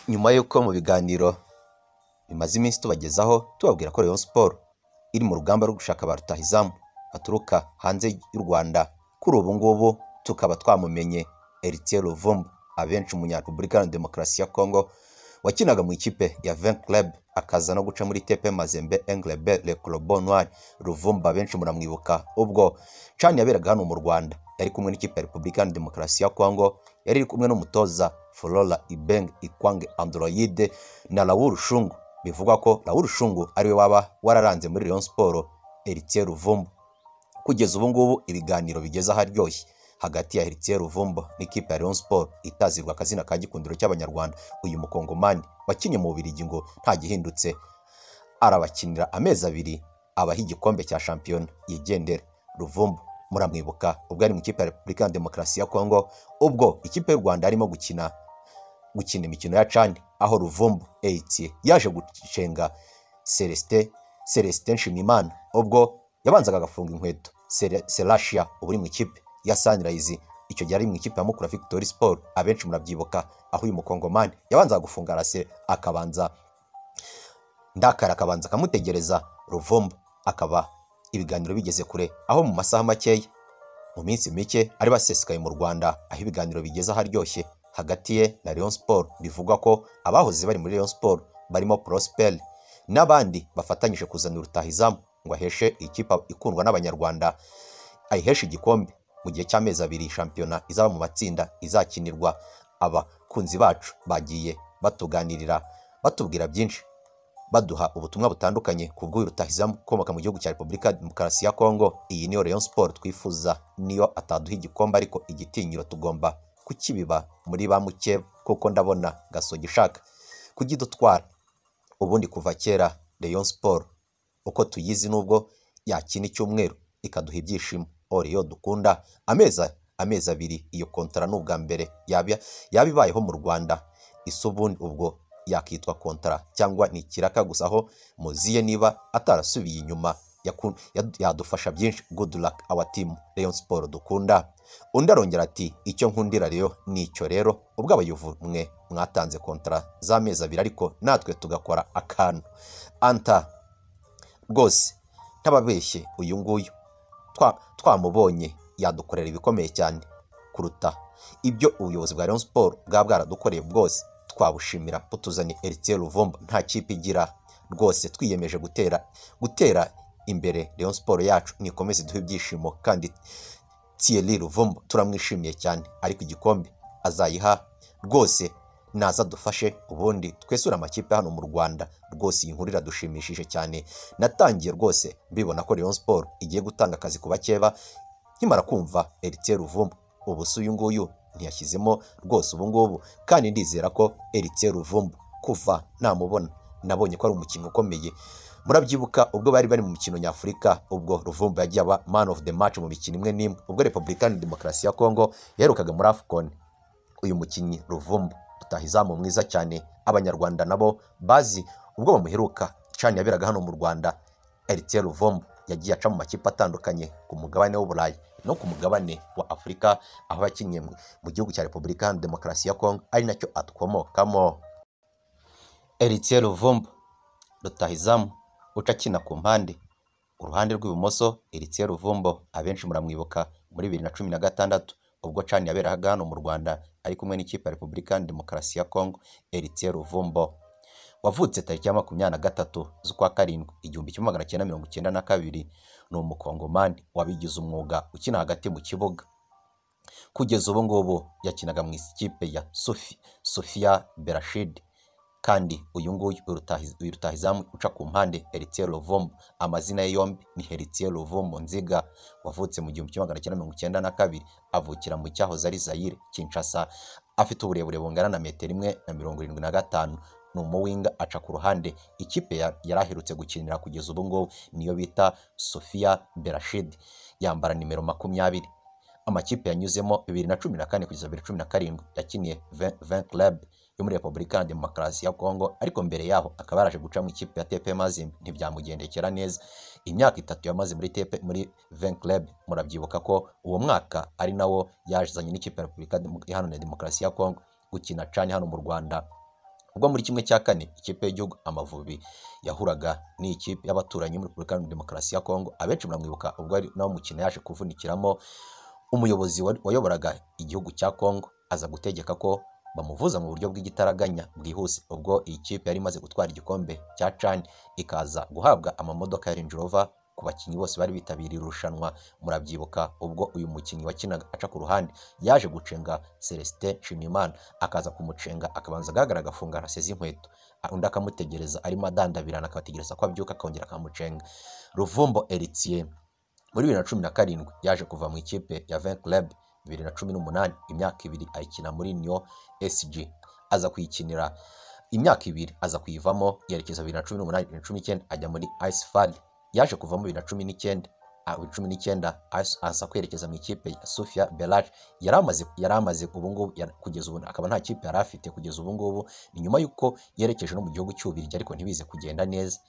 nyuma y'uko mu biganiro bimaze iminsi tubagezaho tubabwira ko Rayon Sports iri mu rugamba rwo gushaka ba rutahizamu baturuka hanze y'u Rwanda kuri ubu ngubu tukaba twamumenye Eritier Luvumbu abenshi umunya Repubulika Iharanira Demokarasi ya Congo wakinaga mu ikipe ya Vent Club akaza no guca muri TP Mazembe Englebe Le Clobo Noir Luvumbu abenshi muramwibuka ubwo Chan yaberaga hano mu Rwanda yari kumwe n'ikipe ya Repubulika Iharanira Demokarasi ya Congo yari iri kumwe n'umutoza Flora Ibeng Ikwange Android na Raoul Shungu bivugwa ko Raoul Shungu ariwe waba wararanze muri Rayon Sports Heritier Ruvumbu kugeza ubu ngubu ibiganiro bigeze aharyoshye hagati ya Heritier Ruvumbu n'ikipe ya Rayon Sports itazirwa akazina ka gikundiro cy'Abanyarwanda uyu mukongomani wakinnye mu Bubiligi ngo nta gihindutse arabakinira amezi abiri abaha igikombe cya shampiyona yigendera Ruvumbu muramwibuka ubwo ari mu ikipe ya Repubulika ya Demokarasi ya Kongo ubwo ikipe y'u Rwanda arimo gukina gukina imikino ya cani aho Ruvumbu Eyitie yaje gucenga Celestin Celestin Nshimiyimana ubwo yabanzaga agafunga inkweto Sere- Serashia ubu uri mu ikipe ya Sunrise icyo gihe ari mu ikipe ya Mukura Victory Sport abenshi murabyibuka aho uyu mukongomani yabanzaga gufunga arase akabanza ndakara akabanza akamutegereza Ruvumbu akaba ibiganiro bigeze kure aho mu masaha makeya mu minsi mike ari basesekaye mu Rwanda aho ibiganiro bigeze aharyoshye hagati ye na Rayon Sport bivugwa ko abahoze bari muri Rayon Sport barimo Prosper n'abandi bafatanyije kuzana urutahizamu ngo aheshe ikipe ikundwa n'abanyarwanda ayiheshe igikombe mu gihe cy'amezi abiri shampiyona izaba mu matsinda izakinirwa abakunzi bacu bagiye batuganirira batubwira byinshi baduha ubutumwa butandukanye ku bw'uyu rutahizamu ukomoka mu gihugu cya Repubulika ya Demokarasi ya Kongo iyi niyo Rayon Sport twifuza niyo ataduha igikombe ariko igitinyiro tugomba kukibiba muri ba mukeba kuko ndabona gasogi ishaka kugidutwara ubundi kuva kera Rayon Sport uko tuyizi nubwo yakina icyumweru ikaduha ibyishimo oriyo dukunda amezi amezi abiri iyo kontara ni ubwa mbere yaba yaba ibayeho mu Rwanda isa ubundi ubwo yakitwa kontara cyangwa ni ikiraka gusa aho muziye niba atarasubiye inyuma yaku- yad- yadufasha byinshi good luck our team Rayon Sport dukunda undi arongera ati icyo nkundira rero ni icyo rero ubwo abayuvumwe mwatanze kontara z'amezi abiri ariko natwe tugakora akantu anta rwose ntababeshye uyu nguyu twa- twamubonye yadukorera ibikomeye cyane kuruta ibyo ubuyobozi bwa Rayon Sport bwaba bwaradukoreye bwose twabushimira butuzanye Eritier Ruvumbu nta kipe igira rwose twiyemeje gutera gutera imbere Rayon Sport yacu nikomeze duhe ibyishimo kandi Thierry Ruvumbu turamwishimiye cyane ariko igikombe azayiha rwose naza dufashe ubundi twesure amakipe hano mu Rwanda rwose iyi nkuru iradushimishije cyane natangiye rwose mbibona ko Rayon Sport igiye gutanga akazi ku bakeba nkimara kumva Eritier Ruvumbu ubu si uyu nguyu ntiyashyizemo rwose ubu ngubu kandi ndizera ko Eritier Ruvumbu kuva namubona nabonye ko ari umukino ukomeye murabyibuka ubwo bari bari mu mikino nyafurika ubwo Ruvumbu yagiye aba man of the match mu mikino imwe n'imwe ubwo Repubulika ya Demokarasi ya Kongo yaherukaga muri AFCON uyu mukinnyi Ruvumbu utahizamu mwiza cyane abanyarwanda nabo bazi ubwo bamuheruka cani yaberaga hano mu Rwanda Eritier Ruvumbu yagiye aca mu makipe atandukanye ku mugabane w'Uburayi no ku mugabane wa Afurika aho yakinnye mu mu gihugu cya Repubulika Iharanira Demokarasi ya Kongo ari nacyo atkomokamo Eritier Ruvumbu rutahizamu uca akina ku mpande uruhande rw'ibumoso Eritier Ruvumbo abenshi muramwibuka muri bibiri na cumi na gatandatu ubwo cani yaberaga hano mu Rwanda ari kumwe n'ikipe ya Repubulika Iharanira Demokarasi ya Kongo Eritier Ruvumbo wavutse tariki ya makumyabiri na gatatu z'ukwa karindwi igihumbi kimwe magana cyenda mirongo icyenda na kabiri ni umukongomani wabigize umwuga ukina hagati mu kibuga kugeza ubu ngubu yakinaga mu ikipe ya Sofi Sofia Berashid kandi uyu nguyu urutahiz- uyu rutahizamu uca ku mpande Heritier Lovombo amazina ye yombi ni Heritier Lovombo Nziga wavutse mu gihumbi kimwe magana cyenda mirongo icyenda na kabiri avukira mu cyahoze ari Zaire Kinshasa afite uburebure bungana na metero imwe na mirongo irindwi na gatanu ni umuwinga aca ku ruhande ikipe ya- yari aherutse gukinira kugeza ubu ngubu niyo bita Sofia Berashid yambara nimero makumyabiri amakipe yanyuzemo bibiri na cumi na kane kugeza bibiri na cumi na karindwi yakiniye Vin Club yo muri Repubulika ya Demokarasi ya Kongo ariko mbere yaho akaba yaraje guca mu ikipe ya TP Mazembe ntibyamugendekera neza imyaka itatu yamaze muri TP muri Vin Club murabyibuka ko uwo mwaka ari nawo yazanye n'ikipe ya Repubulika Dem- Iharanira Demokarasi ya Kongo gukina canye hano mu Rwanda ubwo muri kimwe cya kane ikipe y'igihugu amavubi yahuraga n'ikipe y'abaturanyi muri repubulika iharanira demokarasi ya kongo abenshi muramwibuka ubwo ari nawe mukino yaje kuvunikiramo umuyobozi wa- wayoboraga igihugu cya kongo aza gutegeka ko bamuvuza mu buryo bw'igitaraganya bwihuse ubwo iyi kipe yari imaze gutwara igikombe cya cani ikaza guhabwa amamodoka ya Range Rover ku bakinnyi bose bari bitabiriye irushanwa murabyibuka ubwo uyu mukinnyi wakinaga aca ku ruhande yaje gucenga Celestin Nshimiyimana akaza kumucenga akabanza agaragara agafunga rase z'inkweto Ah, undi akamutegereza arimo adandabirana akabategereza ko abyuka akongera akamucenga Ruvumbo Eritier muri bibiri na cumi na karindwi yaje kuva mu ikipe ya Vin Club bibiri na cumi n'umunani imyaka ibiri ayikina muri Nyon SG aza kuyikinira imyaka ibiri aza kuyivamo yerekeza bibiri na cumi n'umunani bibiri na cumi n'icyenda ajya muri Ice Fall yaje kuvamo bibiri na cumi n'icyenda ah, bibiri na cumi n'icyenda as- aza kwerekeza mu ikipe ya Sofia Belage yari amaze yari amaze ubu ngubu yar- kugeza ubu akaba nta kipe yari afite kugeza ubu ngubu ni nyuma y'uko yerekeje no mu gihugu cy'Ububiligi ariko ntibize kugenda neza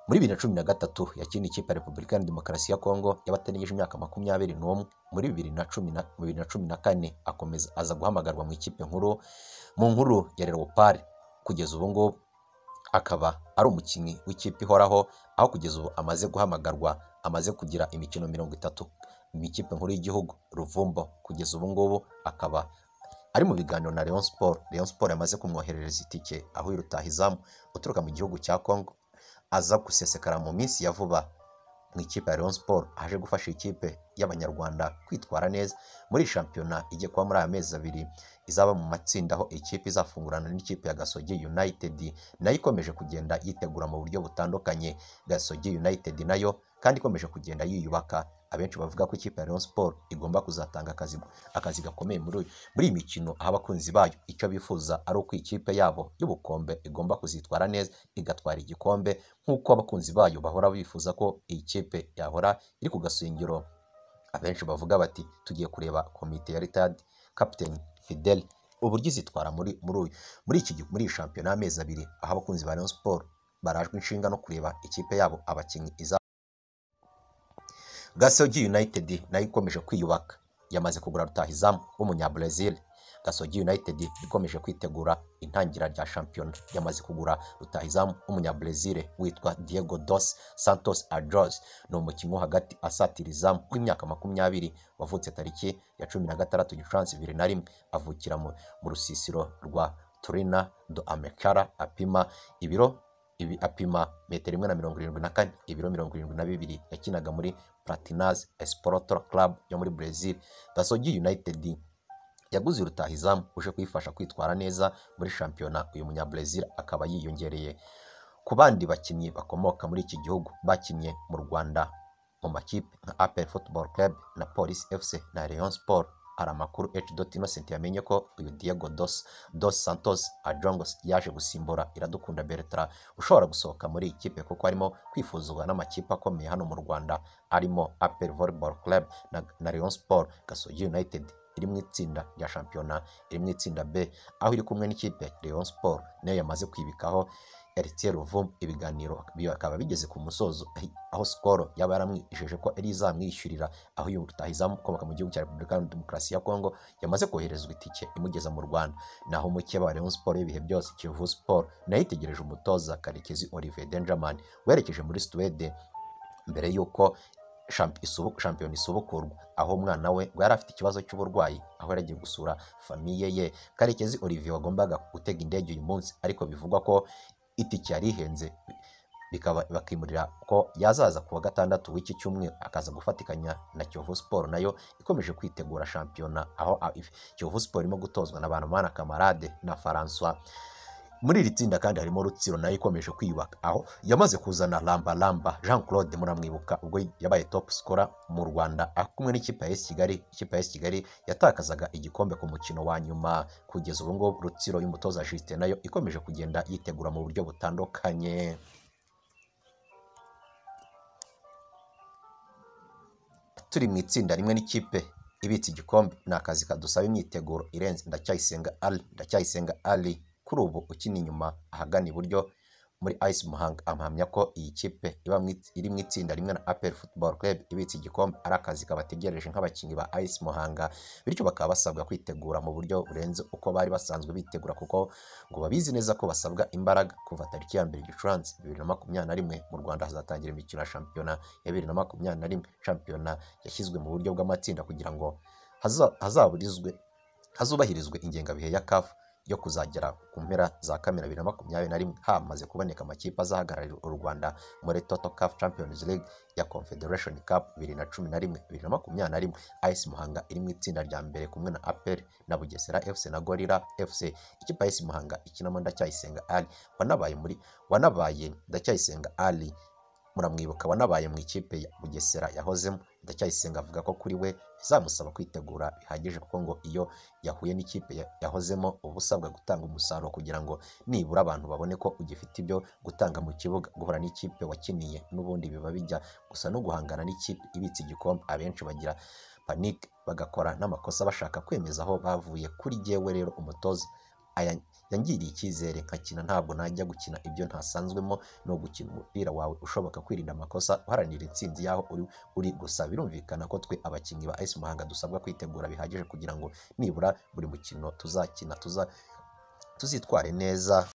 muri bibiri na cumi na gatatu yakina ikipe ya repubulika iharanira demokarasi ya kongo y'abatarengeje imyaka makumyabiri n'umwe muri bibiri na cumi na mu bibiri na cumi na kane akomeza aza guhamagarwa mu ikipe nkuru mu nkuru ya leopard kugeza ubu ngubu akaba ari umukinnyi w'ikipe ihoraho aho kugeza ubu amaze guhamagarwa amaze kugira imikino mirongo itatu mu ikipe nkuru y'igihugu ruvumbo kugeza ubu ngubu akaba ari mu biganiro na Rayon Sport Rayon Sport yamaze kumwoherereza itike aho irutahizamu uturuka mu gihugu cya Congo aza gusesekara mu minsi ya vuba mu ikipe ya Rayon Sport aje gufasha ikipe y'Abanyarwanda kwitwara neza muri shampiyona igiye kuba muri aya mezi abiri izaba mu matsinda aho ikipe izafungurana n'ikipe ya Gasogi United nayo ikomeje kugenda yitegura mu buryo butandukanye Gasogi United nayo kandi ikomeje kugenda yiyubaka abenshi bavuga ko ikipe ya Rayon Sport igomba kuzatanga akazi akazi gakomeye muri uyu- muri iyi mikino aho abakunzi bayo icyo bifuza ari uko ikipe yabo y'ubukombe igomba kuzitwara neza igatwara igikombe nk'uko abakunzi bayo bahora bifuza ko iyi kipe yahora iri ku gasongero abenshi bavuga bati tugiye kureba komite ya ritadi kapiteni fidel uburyo izitwara muri muri uyu muri iki gi- muri iyi shampiyona y'amezi abiri aho abakunzi ba Rayon Sport barajwe inshinga no kureba ikipe yabo abakinnyi iza Gasogi United nayo ikomeje kwiyubaka yamaze kugura rutahizamu w'umunyabrazil Gasogi United ikomeje kwitegura intangira rya shampiyona yamaze kugura rutahizamu w'umunyabrazil witwa Diego dos Santos Adros ni umukinnyi wo hagati asatiriza w'imyaka makumyabiri wavutse tariki ya cumi na gatandatu Gicurasi bibiri na rimwe avukira mu, mu rusisiro rwa Turina do Amekara apima ibiro ibi apima metero imwe na mirongo irindwi na kane ibiro mirongo irindwi na bibiri yakinaga muri Platinaz Esporto Club yo muri Brazil Gasogi United yaguze rutahizamu uje kuyifasha kwitwara neza muri shampiyona uyu munyabrazil akaba yiyongereye ku bandi bakinnyi bakomoka muri iki gihugu bakinnye mu Rwanda mu makipe nka APR Football Club na Police FC na Rayon Sport hari amakuru H. Innocent yamenye ko uyu Diego dos, dos Santos Adjongos yaje gusimbura Iradukunda Bertrand ushobora gusohoka muri iyi kipe kuko arimo kwifuzwa n'amakipe akomeye hano mu Rwanda arimo APR Volleyball Club na, na Rayon Sport Gasogi United iri mu itsinda rya shampiyona iri mu itsinda B aho iri kumwe n'ikipe ya Rayon Sport nayo yamaze kwibikaho Eritiye Ruvumu ibiganiro bikaba bigeze ku musozo ahi- aho Skol yaba yaramwijeje ko ari izamwishyurira aho uyu rutahizamu ukomoka mu gihugu cya Repubulika Iharanira Demokarasi ya Kongo yamaze koherezwa itike imugeza mu Rwanda naho mukeba wa Rayon Sport y'ibihe byose Kiyovu Sport nayo itegereje umutoza Karekezi Olivier Benjamin werekeje muri Suwede mbere y'uko shamp- isubu- shampiyona isubukurwa aho umwana we ngo yari afite ikibazo cy'uburwayi aho yari agiye gusura famiye ye karekezi olivier wagombaga gutega indege uyu munsi ariko bivugwa ko itike yari ihenze bikaba bakimurira ko yazaza ku wa gatandatu w'iki cyumweru akaza gufatikanya na Kiyovu Sport nayo ikomeje kwitegura shampiyona aho a- if- Kiyovu Sport irimo gutozwa na Banamana Kamarade na François muri iri tsinda kandi harimo Rutsiro nayo ikomeje kwiyubaka aho yamaze kuzana Lamba Lamba Jean Claude muramwibuka ubwo yabaye top scorer mu Rwanda ari kumwe n'ikipe ya AS Kigali ikipe ya AS Kigali yatakazaga igikombe ku mukino wa nyuma kugeza ubu ngubu Rutsiro y'umutoza Justin nayo ikomeje kugenda yitegura mu buryo butandukanye turi mu itsinda rimwe n'ikipe ibitse igikombe ni akazi kadusaba imyiteguro irenze ndacyayisenga ali ndacyayisenga ali kuri ubu ukina inyuma ahagana iburyo muri Ice Muhanga amuhamya ko iyi kipe iba mu it- iri mu itsinda rimwe na APR Football Club ibitse igikombe ari akazi kabategereje nk'abakinnyi ba Ice Muhanga bityo bakaba basabwa kwitegura mu buryo burenze uko bari basanzwe bitegura kuko ngo babizi neza ko basabwa imbaraga kuva tariki ya mbere Gicurasi bibiri na makumyabiri na rimwe mu Rwanda hazatangira imikino ya shampiyona ya bibiri na makumyabiri na rimwe shampiyona yashyizwe mu buryo bw'amatsinda kugira ngo haza- hazaburizwe hazubahirizwe ingengabihe ya CAF yo kuzagera ku mpera za kamena bibiri na makumyabiri na rimwe hamaze kuboneka amakipe azahagararira u Rwanda muri Total CAF Champions League ya Confederation Cup bibiri na cumi na rimwe bibiri na makumyabiri na rimwe AS Muhanga iri mu itsinda rya mbere kumwe na APR na Bugesera FC na Gorilla FC ikipe ya AS Muhanga ikinamo Ndacyayisenga Ali wanabaye muri wanabaye Ndacyayisenga Ali muramwibuka wanabaye mu ikipe ya Bugesera yahozemo Ndacyayisenga avuga ko kuri we bizamusaba kwitegura bihagije kuko ngo iyo yahuye n'ikipe ya- yahozemo uba usabwa gutanga umusaruro kugira ngo nibura abantu babone ko ugifite ibyo gutanga mu kibuga guhura n'ikipe wakiniye n'ubundi biba bijya gusa no guhangana n'ikipe ibitse igikombe abenshi bagira panike bagakora n'amakosa bashaka kwemeza aho bavuye kuri jyewe rero umutoza aya- yangiriye icyizere nkakina ntabwo najya gukina ibyo ntasanzwemo ni ugukina umupira wawe ushoboka kwirinda amakosa uharanira intsinzi y'aho uri uri gusa birumvikana ko twe abakinnyi ba AS Muhanga dusabwa kwitegura bihagije kugira ngo nibura buri mukino tuzakina tuza tuzitware neza